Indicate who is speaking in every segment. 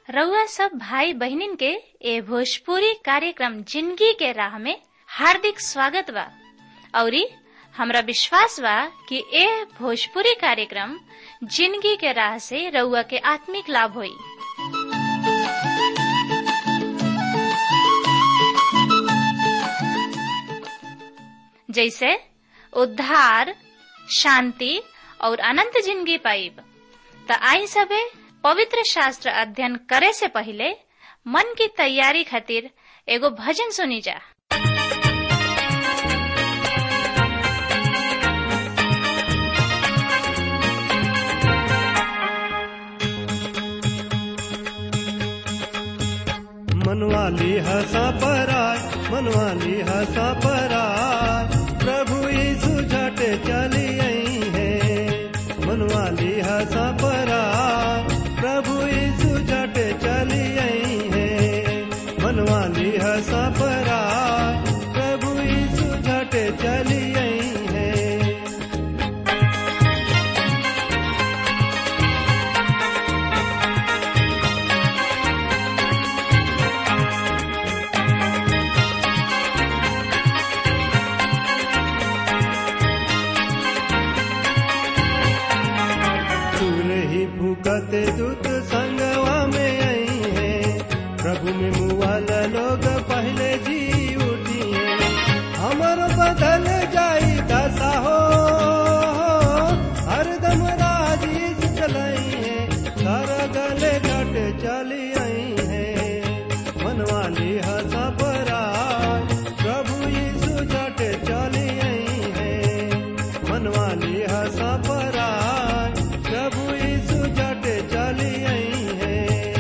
Speaker 1: रउआ सब भाई बहिनीन के ए भोजपुरी कार्यक्रम जिंदगी के राह में हार्दिक स्वागत बा औरी हमरा विश्वास बा कि ए भोजपुरी कार्यक्रम जिंदगी के राह से रउआ के आत्मिक लाभ होई जैसे उद्धार शांति और अनंत जिंदगी पाइब त आई सबे पवित्र शास्त्र अध्ययन करे से पहले मन की तैयारी खातिर एगो भजन सुनी जा
Speaker 2: मनवाली हसा पराय मनवाली हसा पराय प्रभु यीशु झट चली आई है मनवाली हसा पराय प्रभु यीशु झट चली आई है मनवाली हसा पराय प्रभु यीशु झट चली आई है सूर ही फूकत दूत संगवा में आई है प्रभु में मुआल लोग पहले जी उठी है हमर बदल जाई दशा हो हरदम राजीज चलाई है कर गले घट चली आई है मनवाली हसा पराय प्रभु यीशु झट चली आई है मनवाली हसा पराय प्रभु यीशु झट चली आई है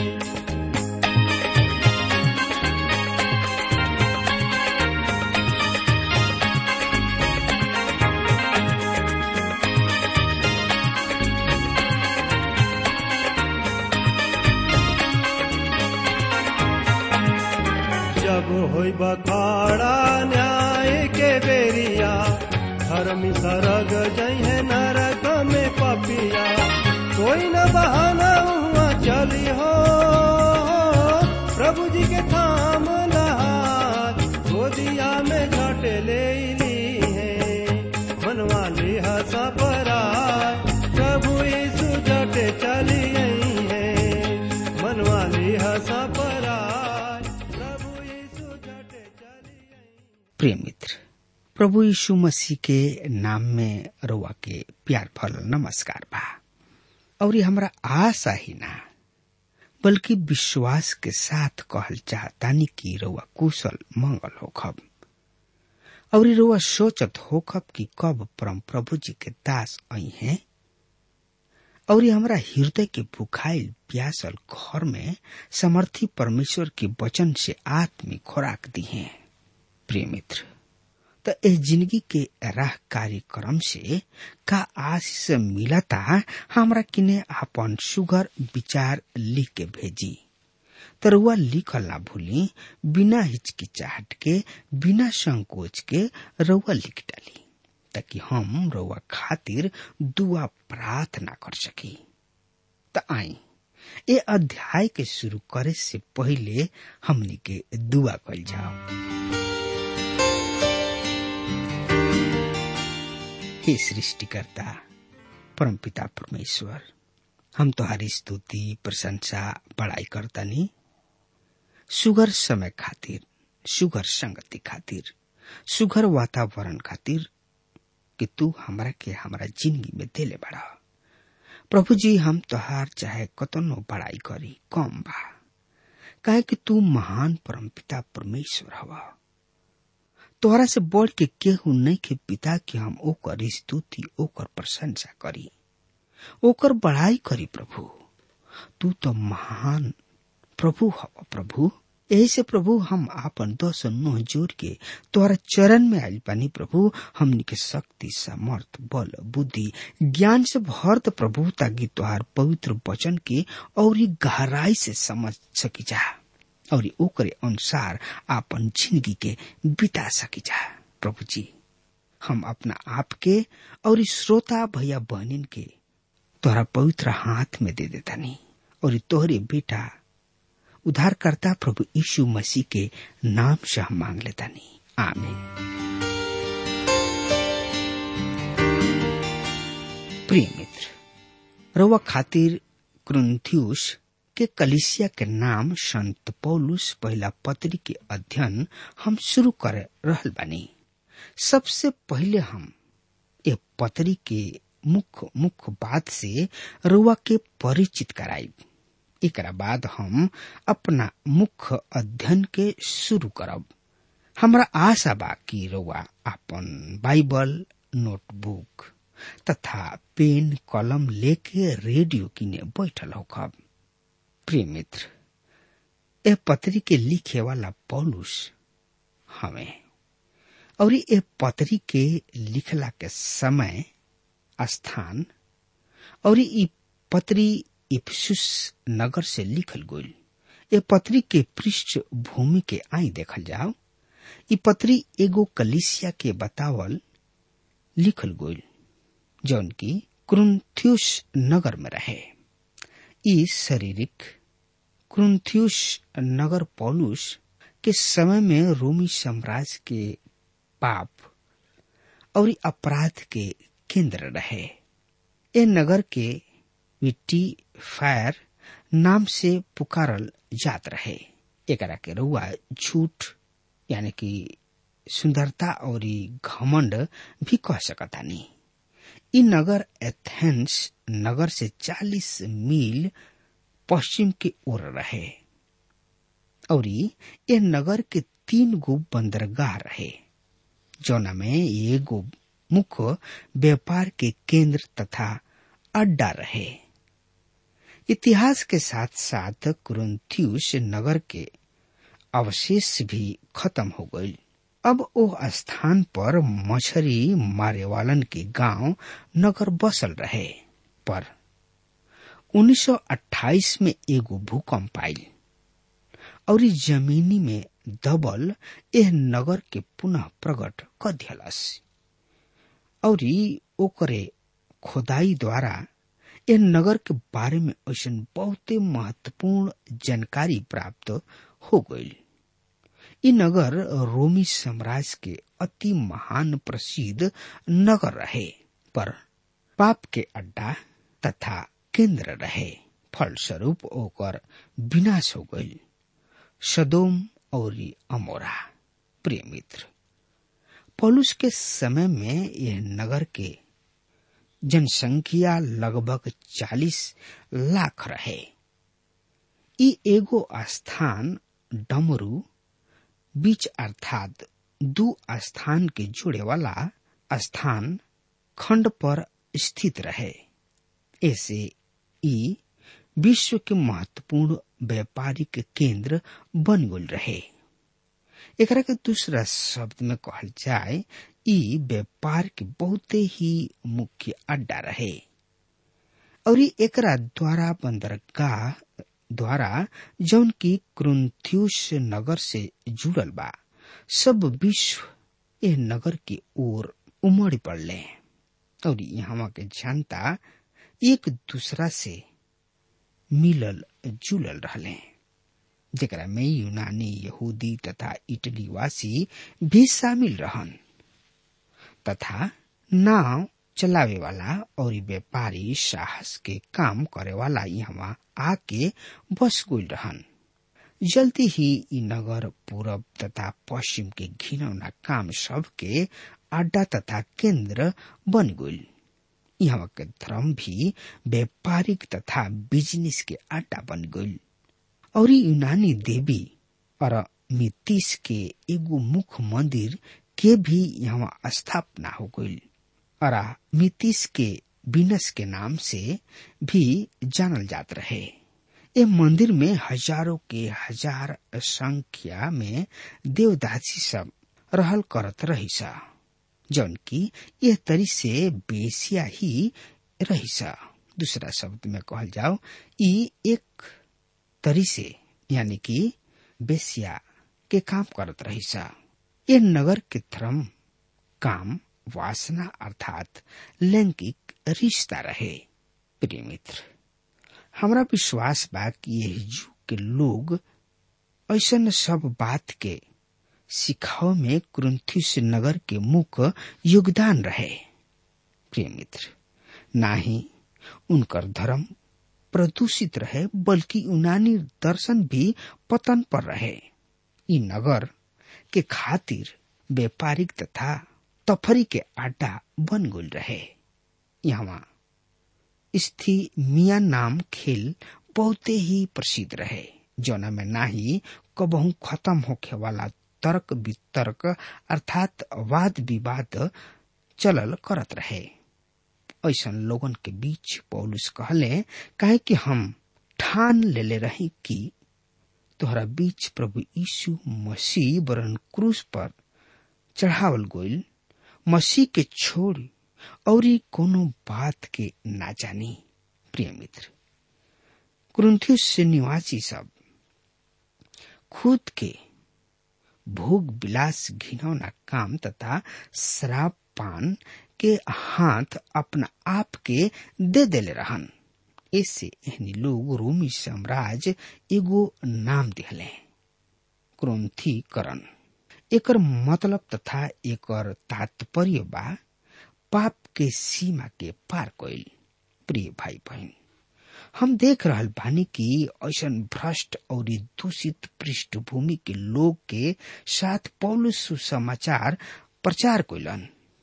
Speaker 2: जब होई बखाड़ा न्याय के बेरिया धर्मी सरग जहे नरक में पपिया कोई न बहाना हुआ चली हो प्रभु जी के थाम लहार गोदिया में झट ले ली है मनवाली हसा पराय प्रभु यीशु झट चली आई है मनवाली हसा पराय प्रभु यीशु झट चली आई
Speaker 3: प्रिय मित्र प्रभु यीशु मसीह के नाम में रउआ के प्यार भरल नमस्कार बा और ये हमरा आशा ही ना बल्कि विश्वास के साथ कहल चाहतानी कि रउआ कुशल मंगल होखब और ये रउआ सोचत होखब कि कब परम प्रभु जी के दास आई हैं और ये हमरा हृदय के भुखाइल प्यासल घर में समर्थी परमेश्वर के वचन से आत्मिक खुराक दी हैं प्रिय मित्र तो इस जिंदगी के राह कार्यक्रम से का आशीष मिलता हमरा किने अपन सुगर विचार लिख के भेजी तरुआ लिखल ना भूली बिना हिचकिचाहट के बिना संकोच के रउआ लिख डाली ताकि हम रउआ खातिर दुआ प्रार्थना कर सकी त आई ए अध्याय के शुरू करे से पहले हमनी के दुआ कल जाओ हे सृष्टिकर्ता परमपिता परमेश्वर हम तुम्हारी स्तुति प्रशंसा बड़ाई करतनी सुगर समय खातिर सुगर संगति खातिर सुगर वातावरण खातिर कि तू हमरा के हमरा जिंदगी में देले बड़ा प्रभु जी हम तोहार चाहे कतनो बड़ाई करी कम बा काहे कि तू महान परमपिता परमेश्वर हवा तोहरा से बढ़ के केहू नहीं के पिता कि हम ओकर स्तुति ओकर प्रशंसा करी ओकर बढ़ाई करी प्रभु तू तो महान प्रभु हव प्रभु यही से प्रभु हम आपन दस नोह जोड़ के तोहरा चरण में आयल पानी प्रभु हमनी के शक्ति सामर्थ बल बुद्धि ज्ञान से भर द प्रभु ताकि तोहार पवित्र वचन के और गहराई से समझ सकी जा और ओकरे अनुसार आपन जिंदगी के बिता सकी जा प्रभु जी हम अपना आप के और इस श्रोता भैया बहनिन के तोहरा पवित्र हाथ में दे देता नहीं और तोहरे बेटा उद्धारकर्ता प्रभु यीशु मसीह के नाम से हम मांग लेता नहीं आमीन प्रिय मित्र रउआ खातिर क्रुंथियुस के कलिसिया के नाम संत पौलुस पहला पत्री के अध्ययन हम शुरू कर रहल बानी सबसे पहले हम ए पत्री के मुख्य मुख्य बात से रुआ के परिचित कराई एकरा बाद हम अपना मुख्य अध्ययन के शुरू करब हमरा आशा बा कि रुआ अपन बाइबल नोटबुक तथा पेन कलम लेके रेडियो किने बैठल होखब प्रिय मित्र ए पत्री के लिखे वाला पौलुस हमें और ए पत्री के लिखला के समय स्थान और ई पत्री इफ्सुस नगर से लिखल गईल ए पत्री के पृष्ठ भूमि के आई देखल जाओ ई पत्री एगो कलिसिया के बतावल लिखल गईल जौन की क्रुंथ्युस नगर में रहे ई शारीरिक क्रुंथ्युस नगर पौलुस के समय में रोमी साम्राज्य के पाप और अपराध के केंद्र रहे ए नगर के विट्टी फायर नाम से पुकारल जात रहे एकरा के रुआ झूठ यानी कि सुंदरता और घमंड भी कह सकता नहीं इ नगर एथेंस नगर से 40 मील पश्चिम के ओर रहे और ये नगर के तीन गो बंदरगाह रहे जौना में एगो मुख्य व्यापार के केंद्र तथा अड्डा रहे इतिहास के साथ साथ कुरंथियुस नगर के अवशेष भी खत्म हो गई अब ओ स्थान पर मछरी मारे वालन के गांव नगर बसल रहे पर 1928 में एगो भूकंप आयल और जमीनी में दबल एह नगर के पुनः प्रकट कर दियलस और ओकरे खोदाई द्वारा एह नगर के बारे में ऐसा बहुते महत्वपूर्ण जानकारी प्राप्त हो गई इ नगर रोमी साम्राज्य के अति महान प्रसिद्ध नगर रहे पर पाप के अड्डा तथा केंद्र रहे फलस्वरूप ओकर विनाश हो गई सदोम और अमोरा प्रिय मित्र पौलुस के समय में यह नगर के जनसंख्या लगभग 40 लाख रहे ई एगो स्थान डमरू बीच अर्थात दू स्थान के जुड़े वाला स्थान खंड पर स्थित रहे ऐसे ई विश्व के महत्वपूर्ण व्यापारिक केंद्र बन गल रहे एकरा के दूसरा शब्द में कहल जाए ई व्यापार के बहुते ही मुख्य अड्डा रहे और एकरा द्वारा बंदरगाह द्वारा जौन की क्रुंथ्यूस नगर से जुड़ल बा सब विश्व ए नगर की ओर उमड़ पड़ले और यहाँ के जनता एक दूसरा से मिलल जुलल रहले जेकरा में यूनानी यहूदी तथा इटली वासी भी शामिल रहन तथा नाव चलावे वाला और व्यापारी साहस के काम करे वाला यहाँ आके बस गई रहन जल्दी ही इ नगर पूरब तथा पश्चिम के घिनौना काम सब के अड्डा तथा केंद्र बन गई यहाँ के धर्म भी व्यापारिक तथा बिजनेस के अड्डा बन गई और यूनानी देवी और मितीस के एगो मुख्य मंदिर के भी यहाँ स्थापना हो गई और मितीस के बिनस के नाम से भी जानल जात रहे ए मंदिर में हजारों के हजार संख्या में देवदासी सब रहल करत रही सा जौन की यह तरी से बेसिया ही रही सा दूसरा शब्द में कहल जाओ ई एक तरी से यानी कि बेसिया के काम करत रही सा ये नगर के धर्म काम वासना अर्थात लैंगिक रिश्ता रहे प्रिय मित्र हमरा विश्वास बा कि यह युग के लोग ऐसन सब बात के सिखाव में कुरुंथिस नगर के मुख्य योगदान रहे प्रिय मित्र ना ही उनकर धर्म प्रदूषित रहे बल्कि यूनानी दर्शन भी पतन पर रहे ई नगर के खातिर व्यापारिक तथा तफरी के अड्डा बन गल रहे यहाँ स्थि मिया नाम खेल बहुते ही प्रसिद्ध रहे जौना में ना ही कबहू खत्म होखे वाला तर्क वितर्क अर्थात वाद विवाद चलल करत रहे ऐसन लोगन के बीच पौलुस कहले काहे कि हम ठान लेले रही कि तोहरा बीच प्रभु यीशु मसीह वरन क्रूस पर चढ़ावल गोइल मसीह के छोड़ और कोनो बात के ना जानी प्रिय मित्र कुरुंथियुस से निवासी सब खुद के भोग विलास घिनौना काम तथा शराब पान के हाथ अपना आप के दे देले रहन ऐसे एहनी लोग रोमी साम्राज्य एगो नाम दिहले क्रोन्थी करण एकर मतलब तथा एकर तात्पर्य बा पाप के सीमा के पार कइल प्रिय भाई बहन हम देख रहल बानी कि ऐसन भ्रष्ट और दूषित पृष्ठभूमि के लोग के साथ पौलुस सुसमाचार प्रचार कैलन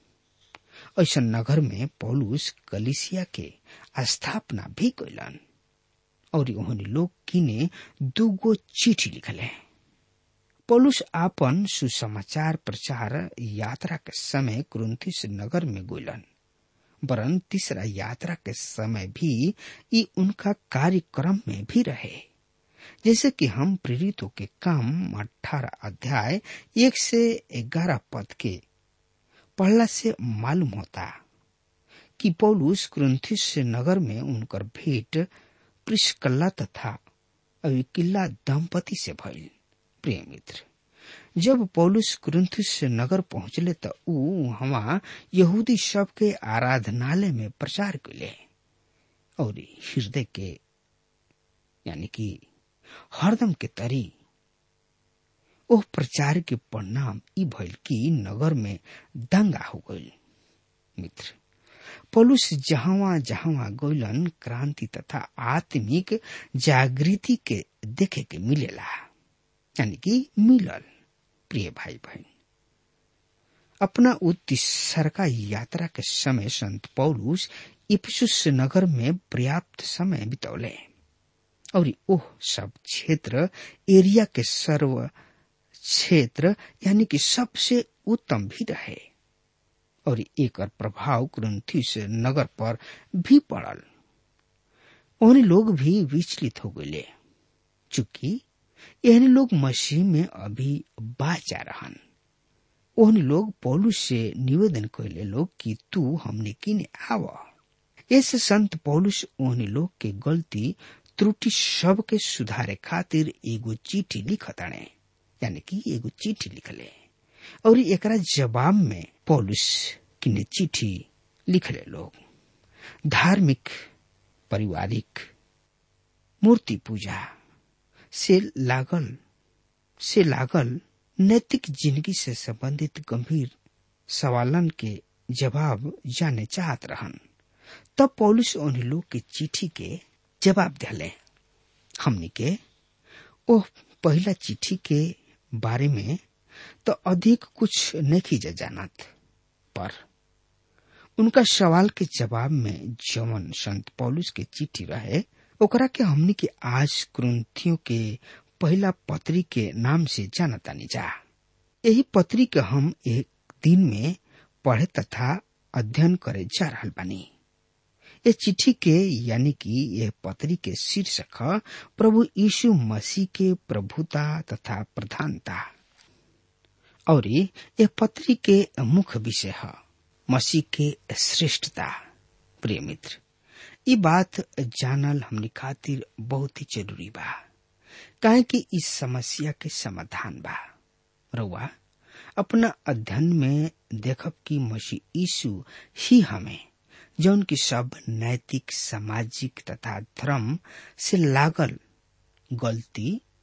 Speaker 3: ऐसन नगर में पौलुस कलिसिया के स्थापना भी कैलन और ओहनी लोग किने दूगो चिठी लिखले पौलुस आपन सुसमाचार प्रचार यात्रा के समय कुरुंथिस नगर में गोलन वरन तीसरा यात्रा के समय भी ई उनका कार्यक्रम में भी रहे जैसे कि हम प्रेरितों के काम अठारह अध्याय एक से ग्यारह पद के पढ़ला से मालूम होता कि पौलुस कुरुंथिस नगर में उनकर भेंट प्रिस्कल्ला तथा अविकिल्ला दंपति से भइल प्रिय मित्र जब पौलुस कुरुंथिस नगर पहुंचले त ऊ हवा यहूदी सब के आराधनालय में प्रचार कैले और हृदय के यानी कि हरदम के तरी ओह प्रचार के परिणाम ई भइल कि नगर में दंगा हो गइल मित्र पौलुस जहावा जहावा गइलन क्रांति तथा आत्मिक जागृति के देखे के मिलेला यानी कि मिलल प्रिय भाई बहन अपना उत्तीसर का यात्रा के समय संत पौलुस इफसुस नगर में पर्याप्त समय बितौले और ओह सब क्षेत्र एरिया के सर्व क्षेत्र यानी कि सबसे उत्तम भी रहे और एक प्रभाव ग्रंथिस नगर पर भी पड़ल उन लोग भी विचलित हो गए चूंकि यह लोग मसीह में अभी बाचा रहन ओहन लोग पौलुस से निवेदन कैले लोग कि तू हमने किने आव इस संत पौलुस ओहन लोग के गलती त्रुटि सब के सुधारे खातिर एगो चिट्ठी लिखताणे यानी कि एगो चिट्ठी लिखले और एकरा जवाब में पौलुस किने चिट्ठी लिखले लोग धार्मिक पारिवारिक मूर्ति पूजा से लागल से लागल नैतिक जिंदगी से संबंधित गंभीर सवालन के जवाब जाने चाहत रहन तब पौलुस उन लोग के चिट्ठी के जवाब दिले हमनी के ओह पहला चिट्ठी के बारे में तो अधिक कुछ नहीं जानत पर उनका सवाल के जवाब में जवन संत पौलुस के चिट्ठी रहे ओकरा के हमनी के आज क्रंथियों के पहला पत्री के नाम से जानतानी जा यही पत्री के हम एक दिन में पढ़े तथा अध्ययन करे जा रहा बानी ये चिट्ठी के यानी कि यह पत्री के शीर्षक प्रभु यीशु मसीह के प्रभुता तथा प्रधानता और यह पत्री के मुख्य विषय है मसीह के श्रेष्ठता प्रिय मित्र ये बात जानल हमनी खातिर बहुत ही जरूरी बा काहे कि इस समस्या के समाधान बा रउआ अपना अध्ययन में देखब कि मसीह यीशु ही हमें जौन की सब नैतिक सामाजिक तथा धर्म से लागल गलती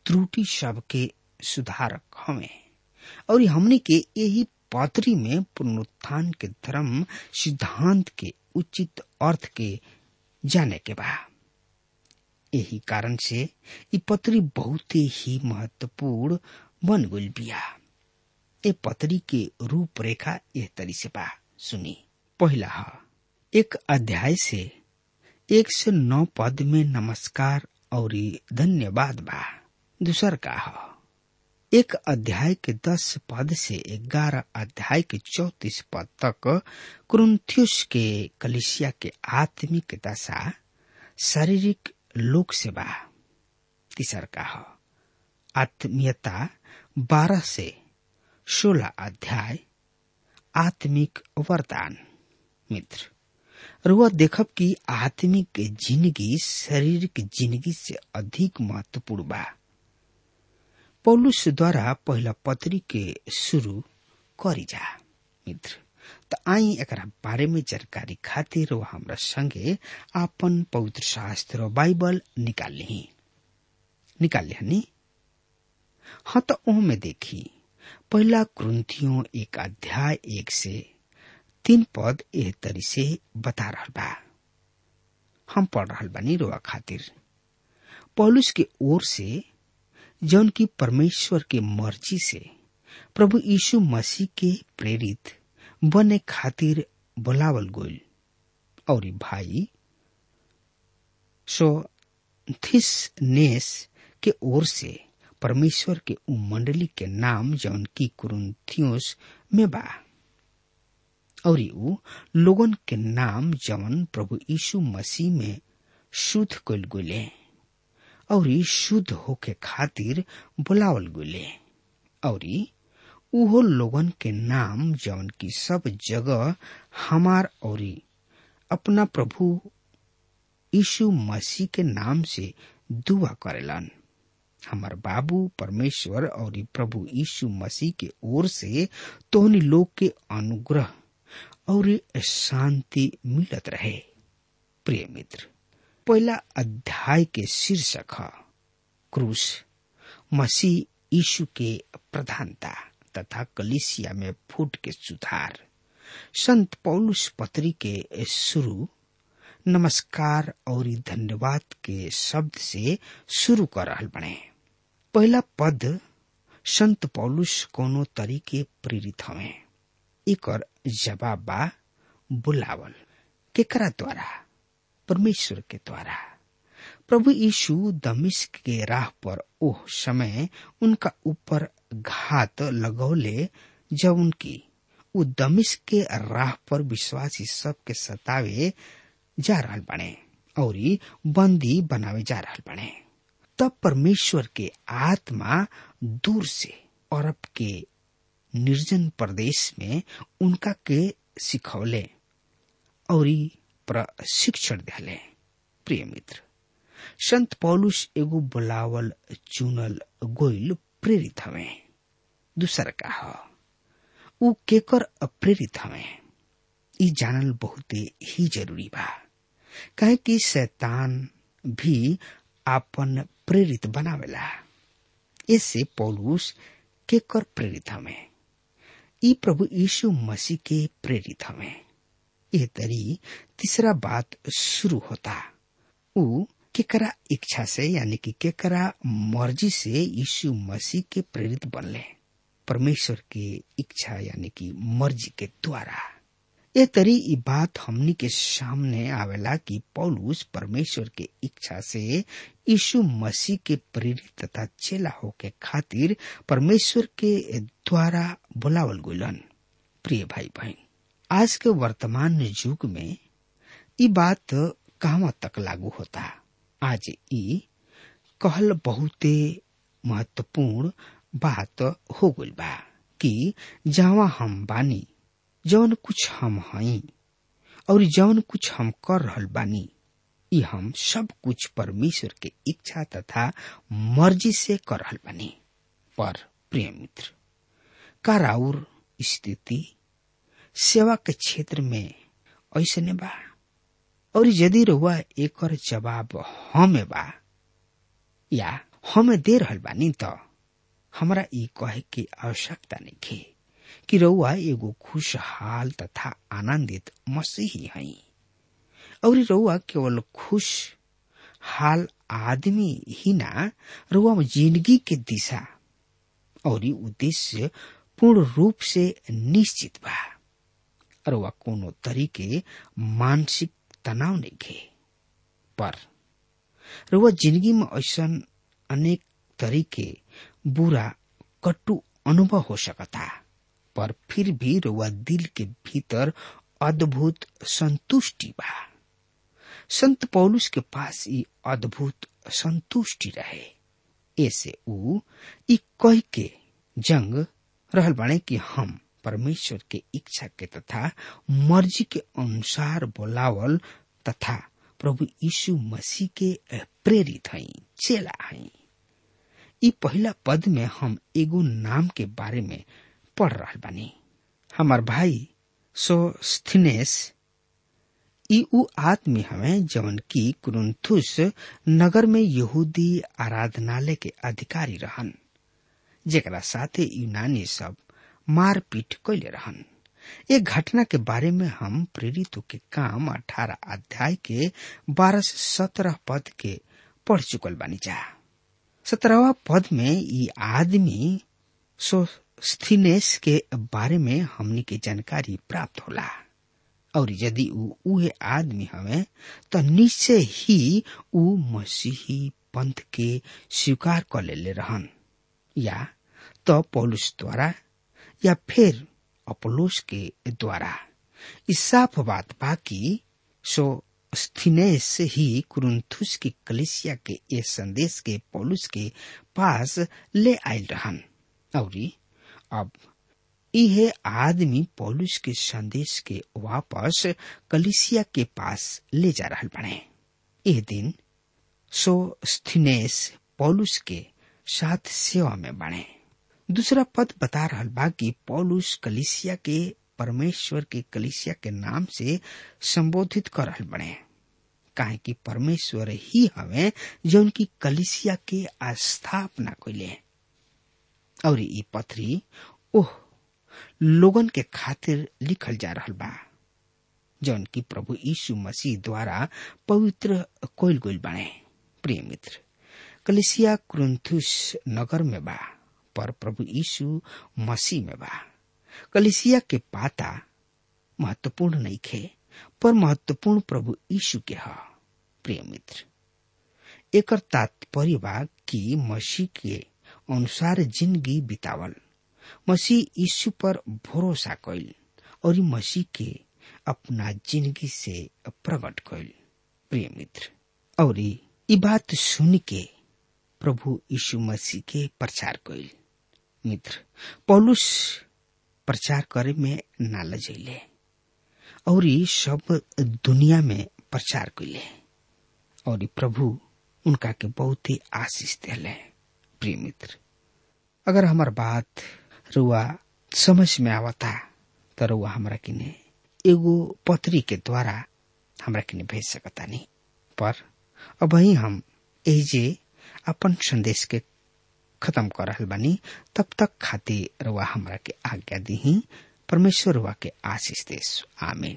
Speaker 3: त्रुटि सब के सुधारक हमें और हमने के यही पत्री में पुनरुत्थान के धर्म सिद्धांत के उचित अर्थ के जाने के बा यही कारण से ये पत्री बहुत ही महत्वपूर्ण बन गई बिया ए पत्री के रूपरेखा यह तरी से बा सुनी पहला ह एक अध्याय से एक से नौ पद में नमस्कार और धन्यवाद बा दूसर का ह एक अध्याय के दस पद से ग्यारह अध्याय के चौतीस पद तक क्रुंथियुस के कलिसिया के आत्मिक दशा शारीरिक लोक से बा तीसर का ह आत्मीयता बारह से सोलह अध्याय आत्मिक वरदान मित्र रुआ देखब कि आत्मिक जिंदगी शारीरिक जिंदगी से अधिक महत्वपूर्ण बा पौलुस द्वारा पहला पत्री के शुरू करी जा मित्र त आई एकरा बारे में जानकारी खातिर वो हमरा संगे आपन पवित्र शास्त्र और बाइबल निकाल ली निकाल ली हाँ तो में देखी पहला क्रंथियों एक अध्याय एक से तीन पद एह तरी से बता रहा बा हम पढ़ रहा बानी रोआ खातिर पौलुस के ओर से जौन की परमेश्वर के मर्जी से प्रभु यीशु मसीह के प्रेरित बने खातिर बोलावल गोल और भाई सो नेस के ओर से परमेश्वर के उ मंडली के नाम जौन की कुरुथियोस में बा और उ लोगन के नाम जौन प्रभु यीशु मसीह में शुद्ध कल गुले और शुद्ध होके खातिर बुलावल गुले और उहो लोगन के नाम जौन की सब जगह हमार और अपना प्रभु यीशु मसीह के नाम से दुआ करेलन हमार बाबू परमेश्वर और प्रभु यीशु मसीह के ओर से तोहनी लोग के अनुग्रह और शांति मिलत रहे प्रिय मित्र पहला अध्याय के शीर्षक है क्रूस मसीह यीशु के प्रधानता तथा कलिसिया में फूट के सुधार संत पौलुस पत्री के शुरू नमस्कार और धन्यवाद के शब्द से शुरू कर रहा बने पहला पद संत पौलुस कोनो तरीके प्रेरित हवे एक जवाब बा बुलावल केकरा द्वारा परमेश्वर के द्वारा प्रभु यीशु दमिश्क के राह पर ओह समय उनका ऊपर घात लगौले जब उनकी उ दमिश्क के राह पर विश्वासी सबके सतावे जा रहा बने और बंदी बनावे जा रहा बने तब परमेश्वर के आत्मा दूर से अरब के निर्जन प्रदेश में उनका के सिखौले और प्रशिक्षण दिले प्रिय मित्र संत पौलुस एगो बुलावल चुनल गोइल प्रेरित हवे दूसर का ह उ केकर अप्रेरित हवे ई जानल बहुते ही जरूरी बा काहे कि शैतान भी आपन प्रेरित बनावेला इससे पौलुस केकर प्रेरित हवे ई प्रभु यीशु मसीह के प्रेरित हवे यह तरी तीसरा बात शुरू होता उ केकरा इच्छा से यानी कि केकरा मर्जी से यीशु मसीह के प्रेरित बनले परमेश्वर के इच्छा यानी कि मर्जी के द्वारा ये तरी ई बात हमनी के सामने आवेला कि पौलुस परमेश्वर के इच्छा से यीशु मसीह के प्रेरित तथा चेला होके खातिर परमेश्वर के द्वारा बुलावल गुलन प्रिय भाई बहन आज के वर्तमान युग में ई बात कहवा तक लागू होता आज ई कहल बहुते महत्वपूर्ण बात हो गई बा कि जहाँ हम बानी जौन कुछ हम हई और जौन कुछ हम कर रहल बानी ई हम सब कुछ परमेश्वर के इच्छा तथा मर्जी से कर रहल बानी पर प्रिय मित्र का राउर स्थिति सेवा के क्षेत्र में ऐसने बा और यदि रुआ एक जवाब हमें बा या हमें दे रहल बानी त हमरा ई कहे के आवश्यकता नहीं कि रउआ एगो खुशहाल तथा आनंदित मसीही हई और रउआ केवल खुश हाल आदमी ही ना रउआ जिंदगी के दिशा और उद्देश्य पूर्ण रूप से निश्चित बा रउआ कोनो तरीके मानसिक तनाव नहीं घे पर रउआ जिंदगी में ऐसा अनेक तरीके बुरा कटु अनुभव हो सकता पर फिर भी रउआ दिल के भीतर अद्भुत संतुष्टि बा संत पौलुस के पास ई अद्भुत संतुष्टि रहे ऐसे ऊ ई कह के जंग रहल बाणे कि हम परमेश्वर के इच्छा के तथा मर्जी के अनुसार बोलावल तथा प्रभु यीशु मसीह के प्रेरित हई चेला हई ई पहला पद में हम एगो नाम के बारे में पढ़ रहा बानी हमार भाई सोस्थिनेस ई उ आदमी हमें जवन की कुरुंथुस नगर में यहूदी आराधनालय के अधिकारी रहन जेकरा साथे यूनानी सब मारपीट कैले रहन एक घटना के बारे में हम प्रेरित के काम अठारह अध्याय के बारह से सत्रह पद के पढ़ चुकल बानी जा सत्रहवा पद में ई आदमी सोस्थिनेस के बारे में हमनी के जानकारी प्राप्त होला और यदि ऊ उहे आदमी हवे तो निश्चय ही ऊ मसीही पंथ के स्वीकार कर ले रहन या तो पौलुस द्वारा या फिर अपोलोस के द्वारा इस साफ बात बा कि सो स्थिनेस ही कुरुंथुस की कलिसिया के ये संदेश के पौलुस के पास ले आयल रहन और अब यह आदमी पौलुस के संदेश के वापस कलिसिया के पास ले जा रहा बने यह दिन सो स्थिनेस पौलुस के साथ सेवा में बने दूसरा पद बता रहा बा कि पौलुस कलिसिया के परमेश्वर के कलिसिया के नाम से संबोधित कर रहा बने काहे कि परमेश्वर ही हमें जो उनकी कलिसिया के स्थापना कैले और ई पत्री ओह लोगन के खातिर लिखल जा रहा बा जौन की प्रभु यीशु मसीह द्वारा पवित्र कोयल गोल बने प्रिय मित्र कलिसिया क्रुंथुस नगर में बा पर प्रभु यीशु मसीह में बा कलिसिया के पाता महत्वपूर्ण नहीं खे पर महत्वपूर्ण प्रभु यीशु के ह प्रिय मित्र एकर तात्पर्य बा कि मसीह के अनुसार जिंदगी बितावल मसीह यीशु पर भरोसा कैल और मसीह के अपना जिंदगी से प्रकट कैल प्रिय मित्र और ई बात सुन के प्रभु यीशु मसीह के प्रचार कैल मित्र पौलुस प्रचार करे में ना लजैले और सब दुनिया में प्रचार कैले और प्रभु उनका के बहुत ही आशीष दिले प्रिय मित्र अगर हमार बात रुआ समझ में आवता तो रुआ हमरा किने एगो पत्री के द्वारा हमरा किने भेज सकता नहीं पर अब ही हम एजे अपन संदेश के खत्म कर रहल बानी तब तक खातिर रुआ हमरा के आज्ञा दी परमेश्वर रुआ के आशीष देश आमीन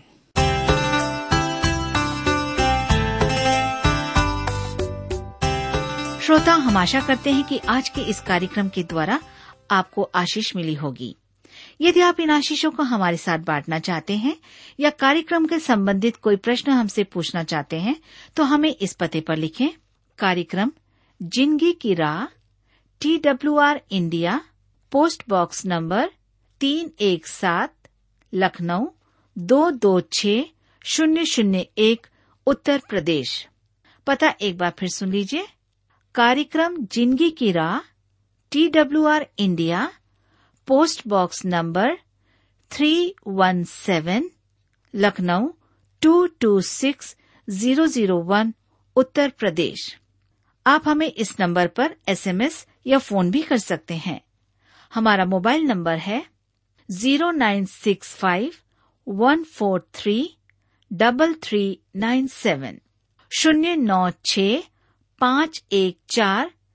Speaker 4: श्रोता हम आशा करते हैं कि आज के इस कार्यक्रम के द्वारा आपको आशीष मिली होगी यदि आप इन आशीषों को हमारे साथ बांटना चाहते हैं या कार्यक्रम के संबंधित कोई प्रश्न हमसे पूछना चाहते हैं तो हमें इस पते पर लिखें कार्यक्रम जिंदगी की राह T W R India post box number तीन एक सात लखनऊ दो दो छ शून्य शून्य एक उत्तर प्रदेश पता एक बार फिर सुन लीजिए कार्यक्रम जिंदगी की राह T W R India post box number three one seven Lucknow two two six zero zero one Uttar Pradesh आप हमें इस नंबर पर एसएमएस या फोन भी कर सकते हैं हमारा मोबाइल नंबर है zero nine six five one four three double three nine seven शून्य नौ छ पाँच एक चार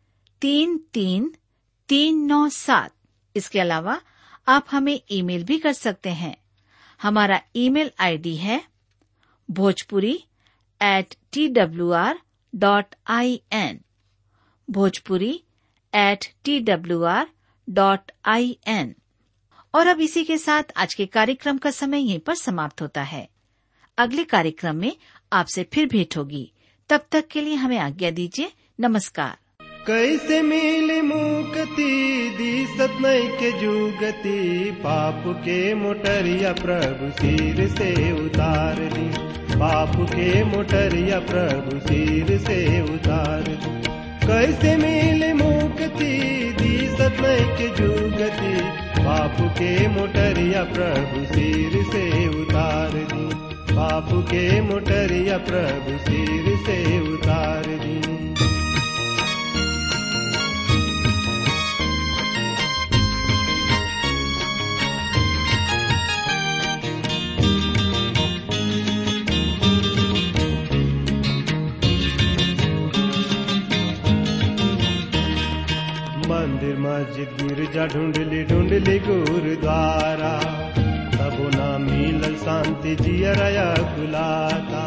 Speaker 4: तीन तीन तीन नौ सात इसके अलावा आप हमें ईमेल भी कर सकते हैं हमारा ईमेल आईडी है Bhojpuri at T W R dot I N Bhojpuri at T W R dot I N और अब इसी के साथ आज के कार्यक्रम का समय यहीं पर समाप्त होता है अगले कार्यक्रम में आपसे फिर भेंट होगी तब तक के लिए हमें आज्ञा दीजिए नमस्कार
Speaker 2: कैसे मिली मुक्ति दिसत नहीं के जुगति पाप के मोटरिया प्रभु सिर से उतार दी पाप के मोटरिया प्रभु सिर से उतार दी कैसे मिली मुक्ति दिसत नहीं के जुगति पाप के मोटरिया प्रभु सिर से उतार दी पाप के मोटरिया प्रभु सिर से उतार दी मंदिर मस्जिद गिरजा ढूंढली ढूंढली गुरुद्वारा तबो ना मिलल शांति जियरया गुलाता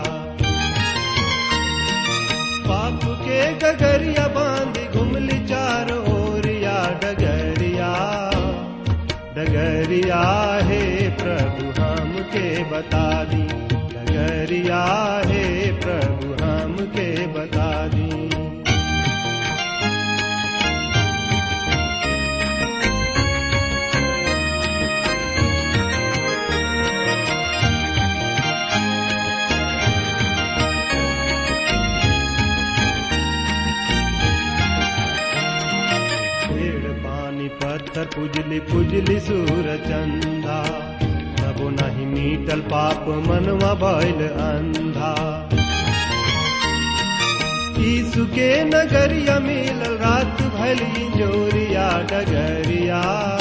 Speaker 2: पाप के गगरिया बांधी घुमली चार ओरिया डगरिया डगरिया हे प्रभु हम के बता दी डगरिया हे प्रभु हम के बता दी पेड़ पानी पत्थर पुजली पुजली सूर चंदा तबो नहीं मीटल पाप मनवा बैल अंधा यीशु के नगरिया मिलल रात भली जोरिया डगरिया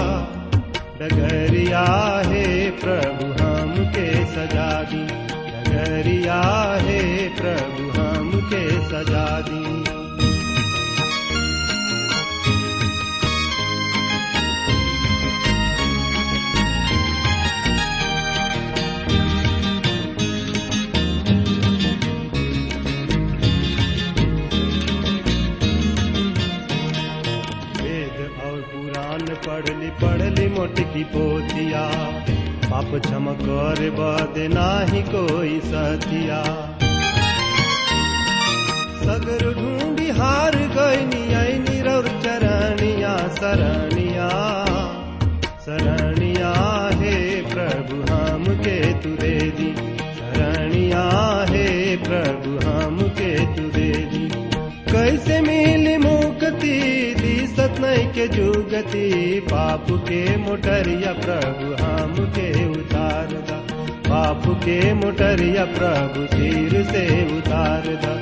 Speaker 2: डगरिया हे प्रभु हम के सजा दी डगरिया हे प्रभु हम के सजा दी वेद और पुराण पढ़ली पढ़ली मोटकी पोतिया पाप क्षम कर बद नाही कोई सतिया सगर ढूंढी हार गईनी ऐनी रौर चरणिया शरणिया शरणिया हे प्रभु हम के तुरे दी शरणिया हे प्रभु हम के तुरे दी कैसे मिली मुक्ति दिसत नहीं के जुगति पाप के मोटरिया प्रभु हम के उतार दा पाप के मोटरिया प्रभु सिर से उतार दा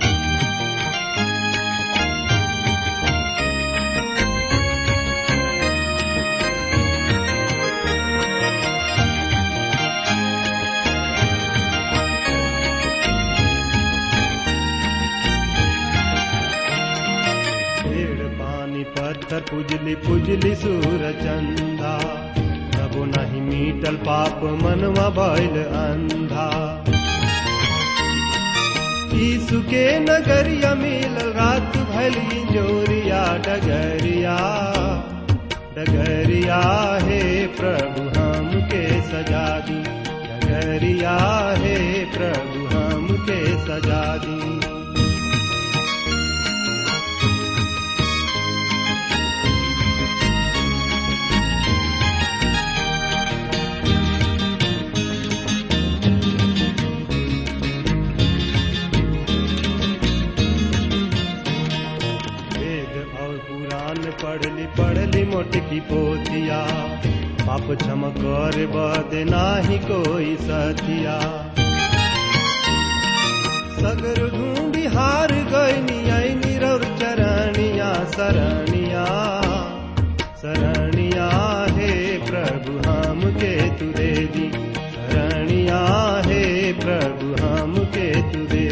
Speaker 2: पेड़ पानी पत्थर पुजली पुजली सूर चंदा तबो नहीं मीटल पाप मनवा बैल अंधा यीशु के नगरिया मिलल रात भली जोरिया डगरिया डगरिया हे प्रभु हम के सजा दी डगरिया हे प्रभु हम के सजा दी वेद और पुराण पढ़ली पढ़ली मोटकी पोतिया पाप क्षम कर बद नाही कोई सतिया सगर ढूंढी हार गईनी ऐनी रौर चरणिया शरणिया शरणिया हे प्रभु हम के तुरे दी शरणिया हे प्रभु हम के तुरे